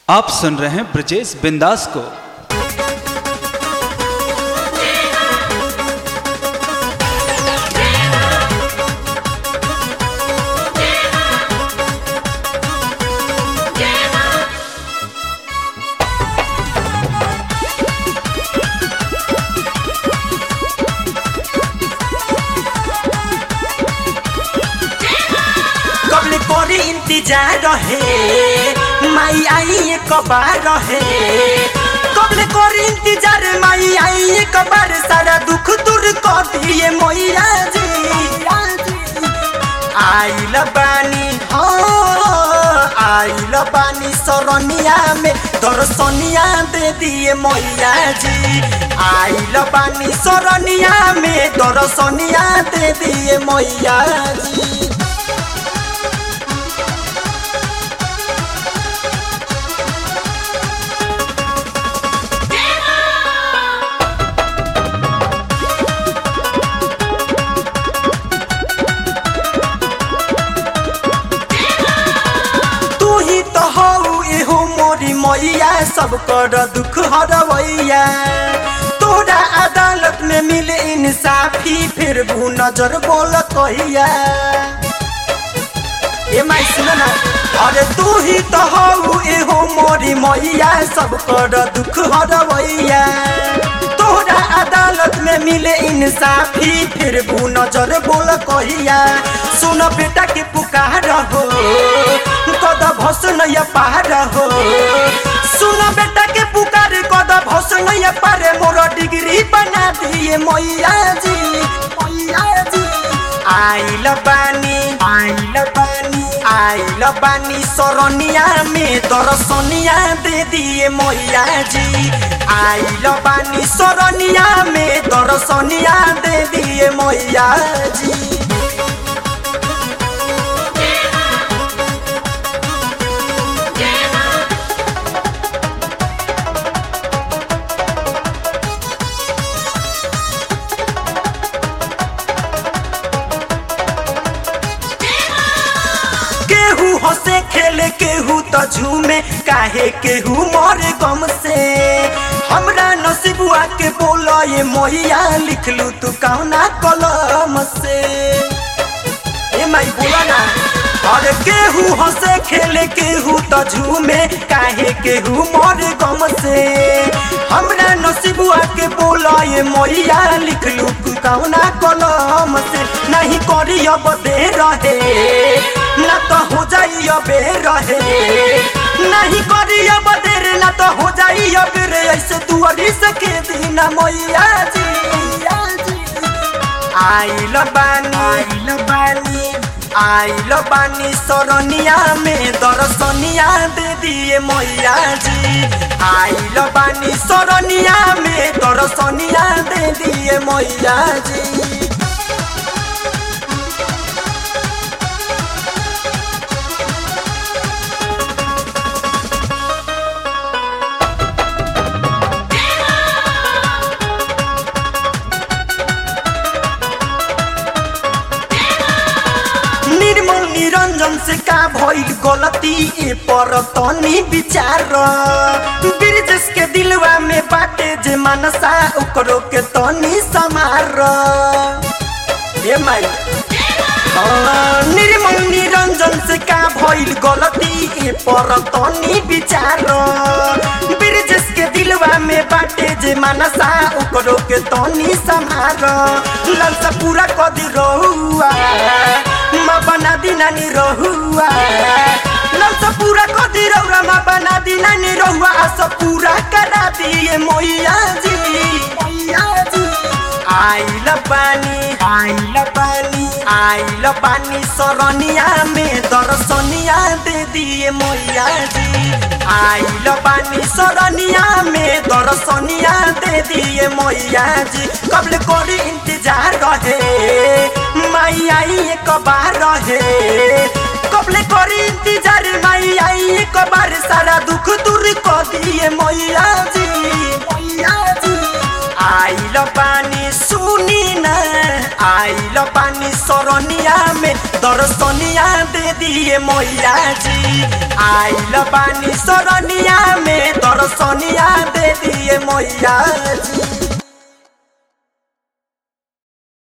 आप सुन रहे हैं ब्रजेश बिंदास को कबले कोरी इंतजार रहे माई आई एक बार रहे कबले कोरी इंतजार माई आई एक बार सारा दुख दूर कर दिए मैया जी आइल बानी हो आइल बानी सरनिया में दर्शनिया दे दिए मैया जी आइल बानी सरनिया में दर्शनिया दे दिए मैया जी तू ही तो हऊ एहो मोरी मैया सब कर दुख हरवैया तोरा अदालत में मिले इंसाफी फिर भू नजर बोल कहिया ए माई सुन ना अरे तू ही तो हऊ एहो मोरी मैया सब कर दुख हरवैया तोरा अदालत में मिले इंसाफी फिर भू नजर बोल कहिया सुन बेटा के पुकार हो कद भस नैया पार हो सुन बेटा के पुकार कद भस नैया पार मोर डिग्री बना दिए मैया जी मैया जी आइल बानी आइल बानी आइल बानी सरनिया में दर्शनिया दे दिए मैया जी आइल बानी सरनिया में दर्शनिया दे दिए मैया जी केहू हंसे खेले केहू तो झूमे काहे केहू मरे गम से हमरा नसीबुआ के बोलो ये मैया लिखलू तू कौना कलम से ए माई बोला ना अरे केहू हंसे खेले केहू तो झूमे काहे केहू मरे गम से हमरा नसीबुआ के बोला ये मैया लिखलू तू कौना कलम से नहीं करी अब दे रहे ना तो हो जाई अबे रहे नहीं करी अब देर ना तो हो जाई अब रे ऐसे दुआरी से के दीना मैया जी आइल बानी आइल बानी आइल बानी सरनिया में दर्शनिया दे दिए मैया जी आइल बानी सरनिया में दर्शनिया दे दिए मैया जी निर्मल निरंजन से का भइल गलती ए पर तनी विचार ब्रिजेश के दिलवा में बाटे जे मनसा ओकरो के तनी समार ए माई हाँ, निर्मल निरंजन से का भइल गलती ए पर तनी विचार ब्रिजेश के दिलवा में बाटे जे मनसा ओकरो के तनी समार ललसा पूरा कदी रहुआ माँ बना दी नानी रहुआ ललसा पूरा कदी रहुआ माँ बना दी नानी रहुआ आशा पूरा करा दिए मैया जी मैया जी आइल पानी आइल पानी आइल पानी सरनिया में दर्शनिया दे दिए मैया जी आइल पानी सरनिया में दर्शनिया दे दिए मैया जी कबल करी इंतजार रहे माई आई एक बार रहे कबले करी इंतजार माई आई एक बार सारा दुख दूर कर दिए मैया जी मैया जी आइल पानी सुनी न आइल पानी सरनिया में दर्शनिया दे दिए मैया जी आइल पानी सरनिया में दर्शनिया दे दिए मैया जी